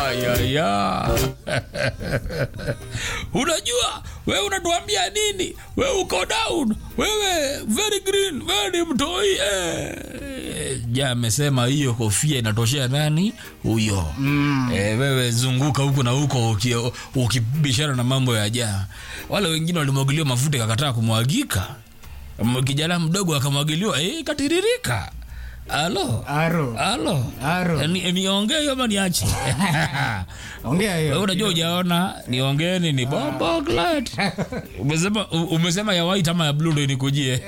Ayaya. Unajua wewe unatuambia nini? Wewe uko down, wewe very green, very mtoi. Eh, ja amesema hiyo kofia inatoshea nani huyo? Mm. Eh, wewe zunguka huku na huko uki- ukibishana na mambo ya jaa. Wale wengine walimwagiliwa mafuta ikakataa kumwagika. M- Kijana mdogo akamwagiliwa, eh, ikatiririka. Alo. Aro. Alo. Aro. Ni- Niongee hiyo ama niache? Ongea Wewe hiyo. unajua hujaona niongeeni ni bombo glad. Umesema u- umesema ya white ama ya blue ndio inikujie.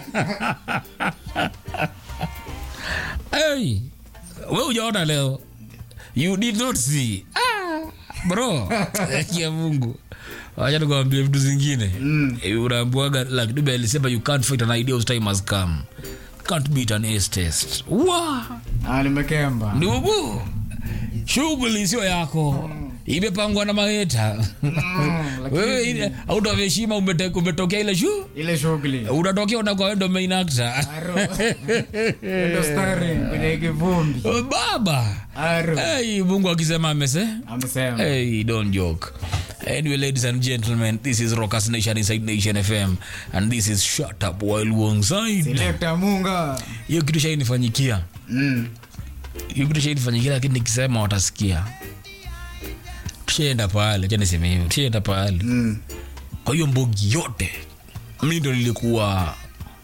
hey, wewe hujaona leo. You did not see. Ah, bro. ya Mungu. Wacha nikwambie vitu zingine. Mm. Unaambiwaga like Dube alisema you can't fight an idea whose time has come. Can't beat an ace test. Wow. Ah, nimekemba. ndugu shughuli sio yako imepangwa na maheta wewe ile out of heshima umete- umetokea ile shu Ile shughuli. unatokea unakuwa wewe ndo main actor Aro. Ndo starring kwenye kivumbi. baba Aro. hey, mungu akisema amese Amesema. hey, don't joke Anyway, ladies and gentlemen, this is Rockers Nation Inside Nation FM, and this is Shut Up While Wongside. Selector Munga. Hiyo kitu shainifanyikia Mm. hiyo kitu shainifanyikia, lakini nikisema watasikia. Tushaenda pale, acha niseme hivyo, tushaenda pale Mm. kwa hiyo mbogi yote mi ndo nilikuwa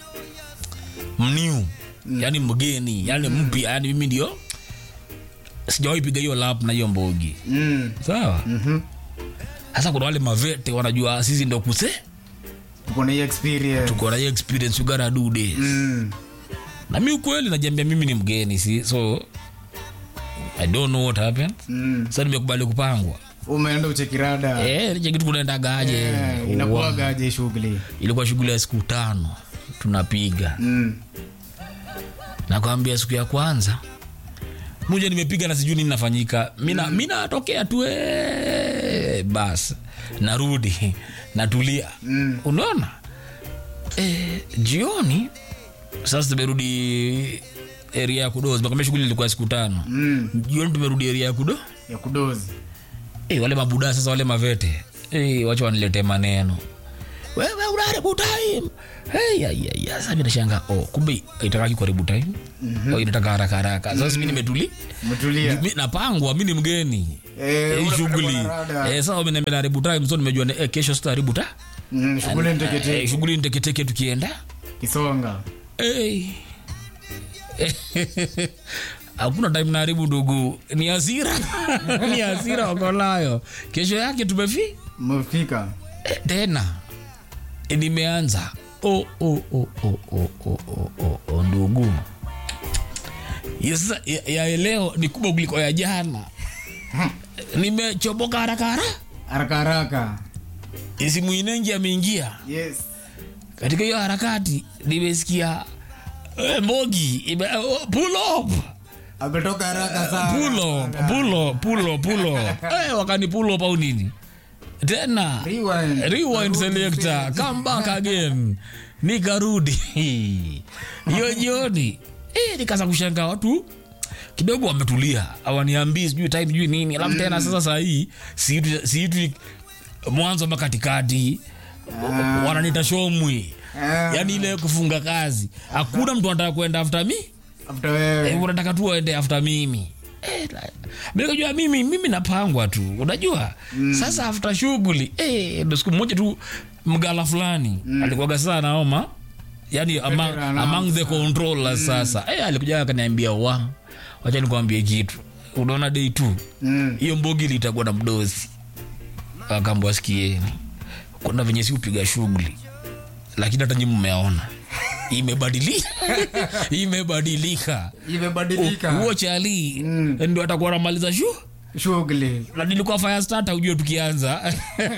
mniu yani mgeni yani mpya yani mimi ndio sijawahi piga hiyo lap na hiyo mbogi Mm. sawa Mhm. sasa kuna wale mavete wanajua sisi ndo kuse Tuko na hii experience. tuko na hiyo experience you gotta do this Mm. na mi ukweli najiambia mimi ni mgeni si so i don't know what happened Mm. sasa nimekubali kupangwa Umeenda uchekirada. eh nije kitu kunaendagaje Eh, inakuwagaje shughuli? ilikuwa shughuli ya siku tano tunapiga Mm. nakwambia siku ya kwanza moja nimepiga na sijui nini nafanyika mina mm. natokea tu eh, bas narudi natulia Mm. unaona e, jioni sasa tumerudi area ya kudozi makamia shughuli ilikuwa siku tano Mm. jioni tumerudi area ya kudo Ya kudozi. e, wale mabuda sasa wale mavete e, wacha wanilete maneno wewe unaharibu time hey, ya, ya, ya. Sasa mimi nashanga oh, kumbe itakaki kuharibu time mm-hmm. oh, inataka haraka haraka sasa mimi nimetuli Umetulia. mi napangwa mi ni mgeni Eh, Eh, hii unapenda shughuli mwanarada. eh, sasa wameniambia naharibu time so nimejua ni- eh, kesho sitaharibu ta Mm, shughuli eh, ntekete. shughuli ni teketeke tukienda Kisonga. hey. hakuna time naharibu ndugu ni hasira ni hasira wakolayo kesho yake tumefi Umefika. Eh, tena Eh, nimeanza oh, oh, oh, oh, oh, oh, oh, oh, oh, ndugu Ya sasa ya, ya leo ni kubwa kuliko ya jana nimechoboka haraka haraka Haraka haraka. simu inengi ameingia Yes. katika hiyo harakati nimesikia eh, mogi ime, oh, pull up Ametoka haraka sana. pull up pull up pull up pull up eh, wakani pull up au nini tena Rewind. rewind selector come back again nikarudi hiyo jioni eh, nikaanza kushangaa watu kidogo wametulia awaniambii sijui time sijui nini alafu tena sasa sahii siitu mwanzo ama katikati wananita shomwi Ah. yaani ile kufunga kazi hakuna mtu anataka kuenda after mi After eh, wewe. unataka tu waende after mimi eh, la- mimi nikajua mimi mimi napangwa tu unajua mm. sasa after shughuli eh, ndo siku moja tu mgala fulani mm. alikuwaga sana naoma yani among, Veteran among the controllers sasa eh, alikuja akaniambia wa wacha nikwambie kitu unaona day two Mm. hiyo mbogi litakuwa na mdozi akambwa sikieni kuna venye si upiga shughuli lakini hata nyi mmeona imebadilika imebadilika Imebadilika. huo chali Mm. ndo atakuwa namaliza shu Shughuli. na nilikuwa fire starter ujue tukianza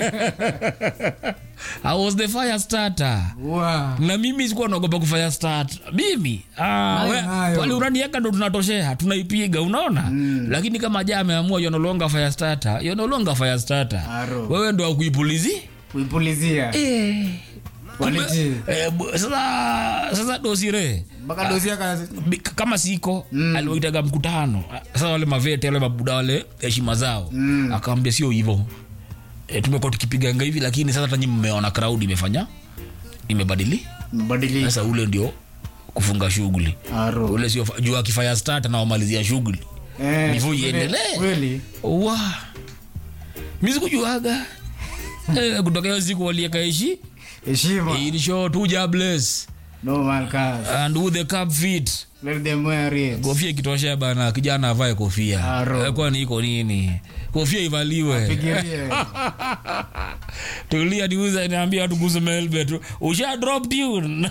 I was the fire starter Wow. na mimi sikuwa naogopa kufanya start mimi ah, Nayo, we- nayo. pale uranieka ndo tunatoshea tunaipiga unaona mm. lakini kama ja ameamua yonolonga fire starter yonolonga fire starter Aro. wewe ndo akuipulizi Kuipulizia. eh, Kumbe, Quality. eh, bu- sasa sasa dosire mpaka dosia kazi Bi- kama siko mm. aliwaitaga mkutano sasa wale mavete wale mabuda wale heshima zao mm. akawambia sio hivo e, tumekuwa tukipiganga hivi lakini sasa tanyi mmeona crowd imefanya imebadili mbadilika sasa ule ndio kufunga shughuli aro ule sio juu akifanya start anawamalizia shughuli Eh, Before kweli- iendelee. kweli wa mi sikujuaga Eh, kutoka hiyo siku waliekaishi heshima ilisho tu jobless no man cars and who the cup fit let them wear it kofia ikitoshea bana kijana avae kofia Aro. Eh, kwani iko nini kofia ivaliwe pigirie tulia niuza niambia watu kuhusu melbet usha drop tune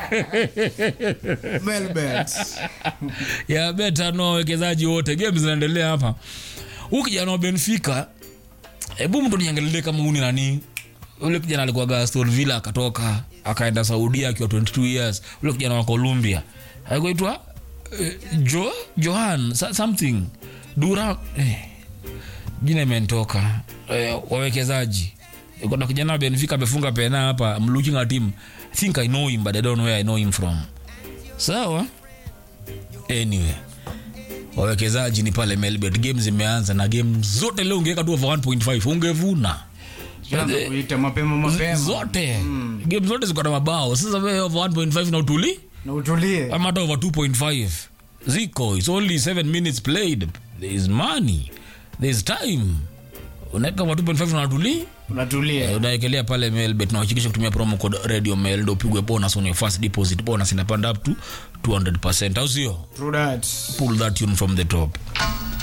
melbet ya beta no wawekezaji wote game zinaendelea hapa huu kijana wa benfica hebu mtu niangalie kama huni nani ule kijana alikuwaga Aston Villa akatoka akaenda saudia akiwa 22 years ule kijana wa columbia alikuitwa eh, jo johan sa- something dura eh, jina imentoka eh, wawekezaji kuna kijana wa benfica amefunga pena hapa I'm looking at him I think I know him but I don't know where I know him from sawa anyway wawekezaji ni pale melbet game zimeanza na game zote leo ungeweka tu over 1.5 ungevuna kuita mapema mapema zote game zote ziko na mabao sasa wewe over 1.5 na utuli na utulie ama hata over 2.5 ziko it's only 7 minutes played there is money there is time unaweka over 2.5 na utuli unatulia unaekelea pale melbet na uhakikisha kutumia promo code radio mail ndo upigwe bonus on your first deposit bonus inapanda up to 200% au sio true that pull that tune from the top